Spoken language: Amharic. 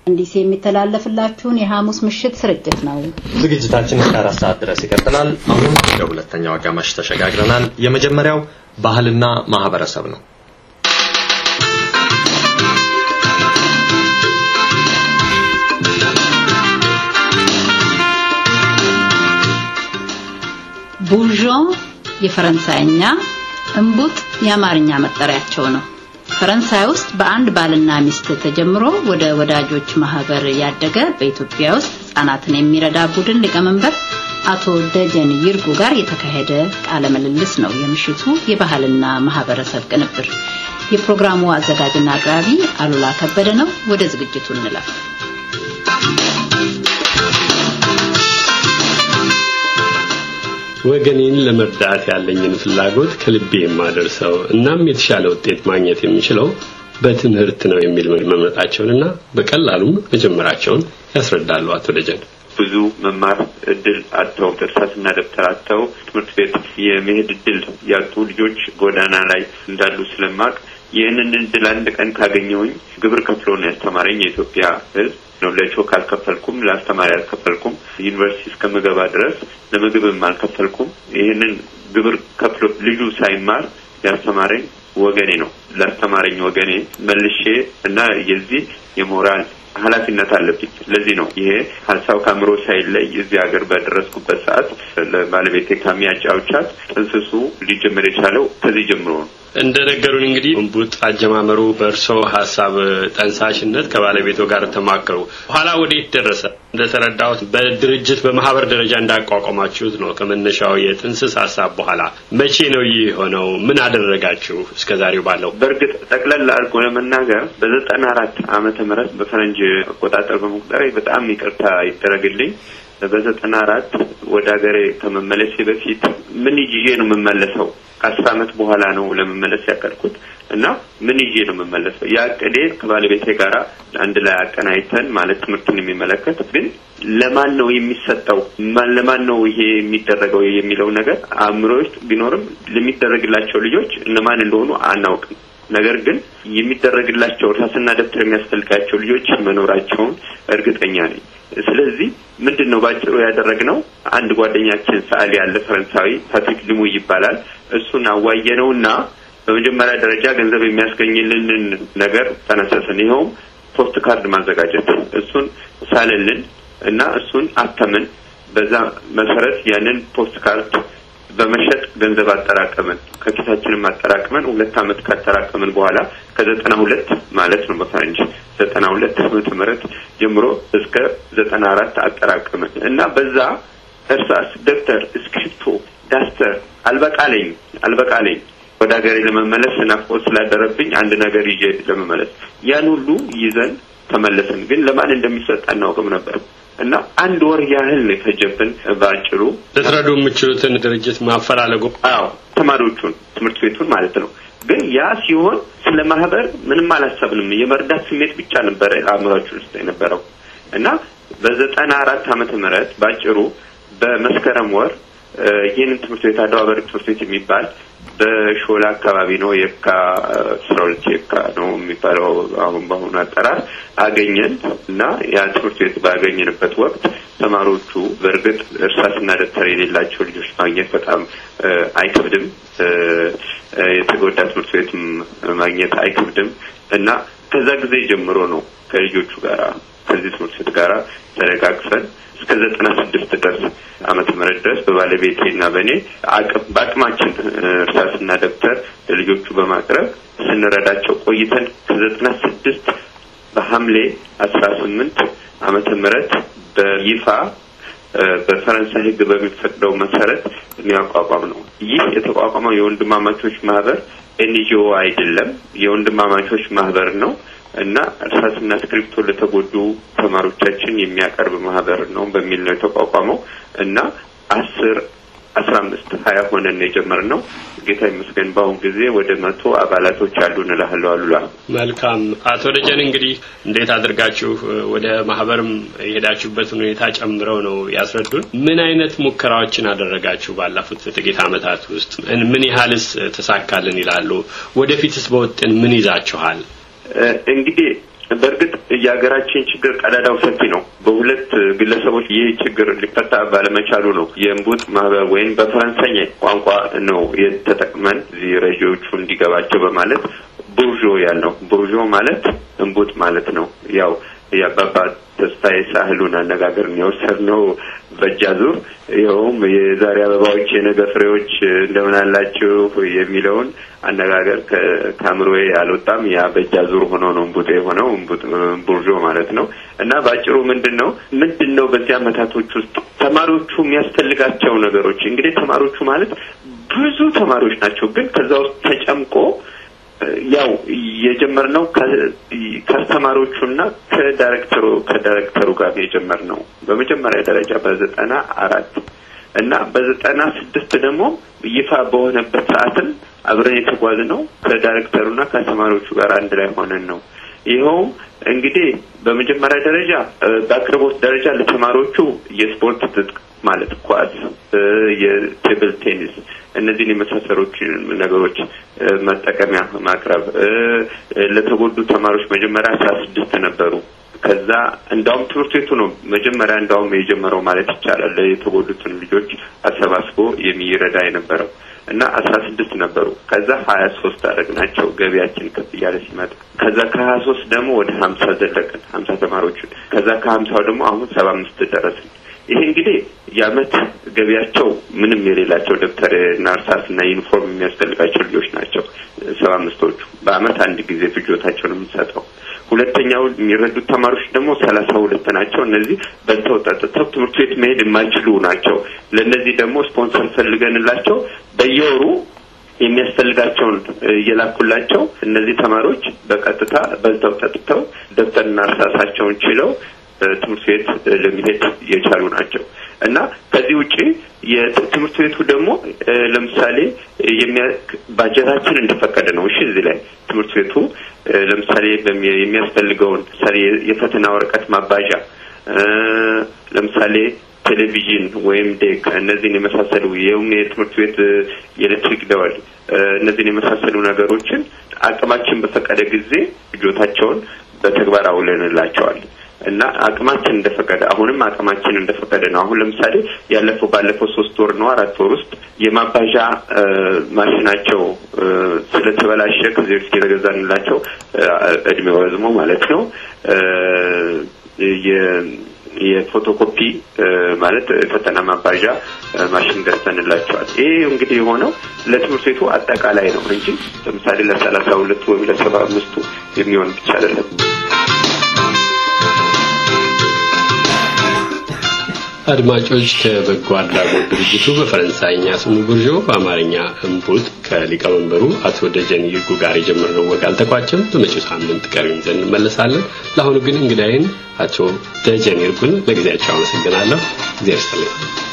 እንዲህ የሚተላለፍላችሁን የሐሙስ ምሽት ስርጭት ነው። ዝግጅታችን እስከ አራት ሰዓት ድረስ ይቀጥላል። አሁን ወደ ሁለተኛው አጋማሽ ተሸጋግረናል። የመጀመሪያው ባህልና ማህበረሰብ ነው። ቡርዦን የፈረንሳይኛ፣ እምቡጥ የአማርኛ መጠሪያቸው ነው። ፈረንሳይ ውስጥ በአንድ ባልና ሚስት ተጀምሮ ወደ ወዳጆች ማህበር ያደገ በኢትዮጵያ ውስጥ ህጻናትን የሚረዳ ቡድን ሊቀመንበር አቶ ደጀን ይርጉ ጋር የተካሄደ ቃለ ምልልስ ነው የምሽቱ የባህልና ማህበረሰብ ቅንብር። የፕሮግራሙ አዘጋጅና አቅራቢ አሉላ ከበደ ነው። ወደ ዝግጅቱ እንለፍ። ወገኔን ለመርዳት ያለኝን ፍላጎት ከልቤ የማደርሰው እናም የተሻለ ውጤት ማግኘት የሚችለው በትምህርት ነው የሚል መምረጣቸውንና በቀላሉም መጀመራቸውን ያስረዳሉ አቶ ደጀን። ብዙ መማር እድል አጥተው እርሳስና ደብተር አጥተው ትምህርት ቤት የመሄድ እድል ያጡ ልጆች ጎዳና ላይ እንዳሉ ስለማቅ ይህንን እድል አንድ ቀን ካገኘውኝ ግብር ከፍሎ ነው ያስተማረኝ የኢትዮጵያ ሕዝብ ነው። ለቾክ አልከፈልኩም፣ ለአስተማሪ አልከፈልኩም። ዩኒቨርሲቲ እስከምገባ ድረስ ለምግብም አልከፈልኩም። ይህንን ግብር ከፍሎ ልጁ ሳይማር ያስተማረኝ ወገኔ ነው። ላስተማረኝ ወገኔ መልሼ እና የዚህ የሞራል ኃላፊነት አለብኝ። ለዚህ ነው ይሄ ሀሳብ ከአእምሮ ሳይለይ እዚህ ሀገር በደረስኩበት ሰዓት ለባለቤቴ ካሚያጫውቻት ጥንስሱ ሊጀምር የቻለው ከዚህ ጀምሮ ነው። እንደ ነገሩን እንግዲህ እምቡጥ አጀማመሩ በእርሶ ሀሳብ ጠንሳሽነት ከባለቤቶ ጋር ተማከሩ። ኋላ ወዴት ደረሰ? እንደተረዳሁት በድርጅት በማህበር ደረጃ እንዳቋቋማችሁት ነው ከመነሻው የጥንስስ ሀሳብ በኋላ። መቼ ነው ይህ የሆነው? ምን አደረጋችሁ እስከ ዛሬው ባለው? በእርግጥ ጠቅለል አድርጎ ለመናገር በዘጠና አራት ዓመተ ምህረት በፈረንጅ አቆጣጠር በመቁጠሬ በጣም ይቅርታ ይደረግልኝ። በዘጠና አራት ወደ ሀገሬ ከመመለሴ በፊት ምን ይዤ ነው የምመለሰው? ከአስር ዓመት በኋላ ነው ለመመለስ ያቀድኩት እና ምን ይዤ ነው የምመለሰው? የአቅዴ ከባለቤቴ ጋር አንድ ላይ አቀናይተን ማለት ትምህርቱን የሚመለከት ግን ለማን ነው የሚሰጠው፣ ለማን ነው ይሄ የሚደረገው የሚለው ነገር አእምሮ ውስጥ ቢኖርም ለሚደረግላቸው ልጆች እነማን እንደሆኑ አናውቅም። ነገር ግን የሚደረግላቸው እርሳስና ደብተር የሚያስፈልጋቸው ልጆች መኖራቸውን እርግጠኛ ነኝ። ስለዚህ ምንድን ነው ባጭሩ ያደረግነው? አንድ ጓደኛችን ሰዓሊ ያለ ፈረንሳዊ ፓትሪክ ልሙ ይባላል። እሱን አዋየነውና በመጀመሪያ ደረጃ ገንዘብ የሚያስገኝልንን ነገር ተነሰስን። ይኸውም ፖስት ካርድ ማዘጋጀት። እሱን ሳለልን እና እሱን አተምን። በዛ መሰረት ያንን ፖስት ካርድ በመሸጥ ገንዘብ አጠራቀምን። ከኪሳችንም አጠራቅመን ሁለት ዓመት ካጠራቀምን በኋላ ከዘጠና ሁለት ማለት ነው በፈረንጅ ዘጠና ሁለት ዓመተ ምህረት ጀምሮ እስከ ዘጠና አራት አጠራቀምን እና በዛ እርሳስ፣ ደብተር፣ እስክሪፕቶ፣ ዳስተር አልበቃለኝ አልበቃለኝ ወደ ሀገሬ ለመመለስ ናፍቆት ስላደረብኝ አንድ ነገር ይዤ ለመመለስ ያን ሁሉ ይዘን ተመለስን። ግን ለማን እንደሚሰጥ አናውቅም ነበር እና አንድ ወር ያህል ነው የፈጀብን። በአጭሩ ልትረዱ የምችሉትን ድርጅት ማፈላለጉ። አዎ ተማሪዎቹን ትምህርት ቤቱን ማለት ነው። ግን ያ ሲሆን ስለ ማህበር ምንም አላሰብንም። የመርዳት ስሜት ብቻ ነበረ አእምሯችን ውስጥ የነበረው እና በዘጠና አራት ዓመተ ምህረት በአጭሩ በመስከረም ወር ይህንን ትምህርት ቤት አድዋ በር ትምህርት ቤት የሚባል በሾላ አካባቢ ነው የካ አስራ ሁለት የካ ነው የሚባለው አሁን በአሁኑ አጠራር አገኘን እና ያ ትምህርት ቤት ባገኘንበት ወቅት ተማሪዎቹ በእርግጥ እርሳስና ደብተር የሌላቸው ልጆች ማግኘት በጣም አይከብድም። የተጎዳ ትምህርት ቤት ማግኘት አይከብድም እና ከዛ ጊዜ ጀምሮ ነው ከልጆቹ ጋራ ከዚህ ትምህርት ቤት ጋራ ተደጋግፈን እስከ ዘጠና ስድስት ድረስ ዓመተ ምህረት ድረስ በባለቤቴና በእኔ አቅም በአቅማችን እርሳስና ደብተር ለልጆቹ በማቅረብ ስንረዳቸው ቆይተን ከዘጠና ስድስት በሐምሌ አስራ ስምንት ዓመተ ምህረት በይፋ በፈረንሳይ ሕግ በሚፈቅደው መሰረት የሚያቋቋም ነው። ይህ የተቋቋመው የወንድማማቾች ማህበር ኤንጂኦ አይደለም፣ የወንድማማቾች ማህበር ነው እና እርሳስና እስክሪፕቶ ለተጎዱ ተማሪዎቻችን የሚያቀርብ ማህበር ነው በሚል ነው የተቋቋመው እና አስር አስራ አምስት ሀያ ሆነን ነው የጀመርነው። ጌታ ይመስገን በአሁን ጊዜ ወደ መቶ አባላቶች አሉ እንላለሁ። አሉላ መልካም። አቶ ደጀን እንግዲህ እንዴት አድርጋችሁ ወደ ማህበርም የሄዳችሁበትን ሁኔታ ጨምረው ነው ያስረዱን። ምን አይነት ሙከራዎችን አደረጋችሁ ባለፉት ጥቂት ዓመታት ውስጥ? ምን ያህልስ ተሳካልን ይላሉ? ወደፊትስ በውጥን ምን ይዛችኋል? እንግዲህ በእርግጥ የሀገራችን ችግር ቀዳዳው ሰፊ ነው። በሁለት ግለሰቦች ይህ ችግር ሊፈታ ባለመቻሉ ነው የእንቡጥ ማህበር ወይም በፈረንሳይ ቋንቋ ነው የተጠቅመን እዚህ ረጂዎቹ እንዲገባቸው በማለት ቡርዦ ያልነው። ቡርዦ ማለት እንቡጥ ማለት ነው። ያው የአባባ ተስፋዬ ሳህሉን አነጋገር የወሰድነው በእጅ አዙር ይኸውም የዛሬ አበባዎች የነገ ፍሬዎች እንደምን አላችሁ የሚለውን አነጋገር ከአእምሮዬ አልወጣም። ያ በእጅ አዙር ሆኖ ነው እንቡጥ የሆነው ቡርዦ ማለት ነው። እና በአጭሩ ምንድን ነው ምንድን ነው በዚህ አመታቶች ውስጥ ተማሪዎቹ የሚያስፈልጋቸው ነገሮች እንግዲህ ተማሪዎቹ ማለት ብዙ ተማሪዎች ናቸው። ግን ከዛ ውስጥ ተጨምቆ ያው የጀመርነው ከአስተማሪዎቹና ከዳይሬክተሩ ከዳይሬክተሩ ጋር የጀመርነው በመጀመሪያ ደረጃ በዘጠና አራት እና በዘጠና ስድስት ደግሞ ይፋ በሆነበት ሰዓትም አብረን የተጓዝነው ከዳይሬክተሩና ከአስተማሪዎቹ ጋር አንድ ላይ ሆነን ነው። ይኸውም እንግዲህ በመጀመሪያ ደረጃ በአቅርቦት ደረጃ ለተማሪዎቹ የስፖርት ትጥቅ ማለት ኳስ፣ የቴብል ቴኒስ እነዚህን የመሳሰሉት ነገሮች መጠቀሚያ ማቅረብ ለተጎዱ ተማሪዎች መጀመሪያ አስራ ስድስት ነበሩ። ከዛ እንዳውም ትምህርት ቤቱ ነው መጀመሪያ እንዳውም የጀመረው ማለት ይቻላል የተጎዱትን ልጆች አሰባስቦ የሚረዳ የነበረው እና አስራ ስድስት ነበሩ። ከዛ ሀያ ሶስት አደረግናቸው ገቢያችን ከፍ እያለ ሲመጣ። ከዛ ከሀያ ሶስት ደግሞ ወደ ሀምሳ ዘለቅን ሀምሳ ተማሪዎችን። ከዛ ከሀምሳው ደግሞ አሁን ሰባ አምስት ደረስን። ይሄ እንግዲህ የአመት ገቢያቸው ምንም የሌላቸው ደብተር እና እርሳስ እና ዩኒፎርም የሚያስፈልጋቸው ልጆች ናቸው። ሰባ አምስቶቹ በአመት አንድ ጊዜ ፍጆታቸውን የምንሰጠው። ሁለተኛው የሚረዱት ተማሪዎች ደግሞ ሰላሳ ሁለት ናቸው። እነዚህ በልተው ጠጥተው ትምህርት ቤት መሄድ የማይችሉ ናቸው። ለእነዚህ ደግሞ ስፖንሰር ፈልገንላቸው በየወሩ የሚያስፈልጋቸውን እየላኩላቸው እነዚህ ተማሪዎች በቀጥታ በልተው ጠጥተው ደብተርና እርሳሳቸውን ችለው ትምህርት ቤት ለመሄድ የቻሉ ናቸው እና ከዚህ ውጪ የትምህርት ቤቱ ደግሞ ለምሳሌ ባጀታችን እንደፈቀደ ነው። እሺ እዚህ ላይ ትምህርት ቤቱ ለምሳሌ የሚያስፈልገውን ምሳሌ የፈተና ወረቀት ማባዣ ለምሳሌ ቴሌቪዥን ወይም ዴክ እነዚህን የመሳሰሉ ይኸውም የትምህርት ቤት የኤሌክትሪክ ደወል እነዚህን የመሳሰሉ ነገሮችን አቅማችን በፈቀደ ጊዜ ልጆታቸውን በተግባር አውለንላቸዋል እና አቅማችን እንደፈቀደ አሁንም አቅማችን እንደፈቀደ ነው። አሁን ለምሳሌ ያለፈው ባለፈው ሶስት ወር ነው አራት ወር ውስጥ የማባዣ ማሽናቸው ስለተበላሸ ከዚህ በፊት የተገዛንላቸው እድሜው ረዝሞ ማለት ነው የፎቶኮፒ ማለት ፈተና ማባዣ ማሽን ገዝተንላቸዋል። ይሄ እንግዲህ የሆነው ለትምህርት ቤቱ አጠቃላይ ነው እንጂ ለምሳሌ ለሰላሳ ሁለቱ ወይም ለሰባ አምስቱ የሚሆን ብቻ አይደለም። አድማጮች ከበጎ አድራጎት ድርጅቱ በፈረንሳይኛ ስሙ ቡርዦ በአማርኛ እምቡጥ ከሊቀመንበሩ አቶ ደጀን ይርጉ ጋር የጀመርነው ወግ አልተቋጨም። በመጪው ሳምንት ቀሪውን ይዘን እንመለሳለን። ለአሁኑ ግን እንግዳይን አቶ ደጀን ይርጉን ለጊዜያቸው አመሰግናለሁ። እግዚአብሔር ይስጥልኝ።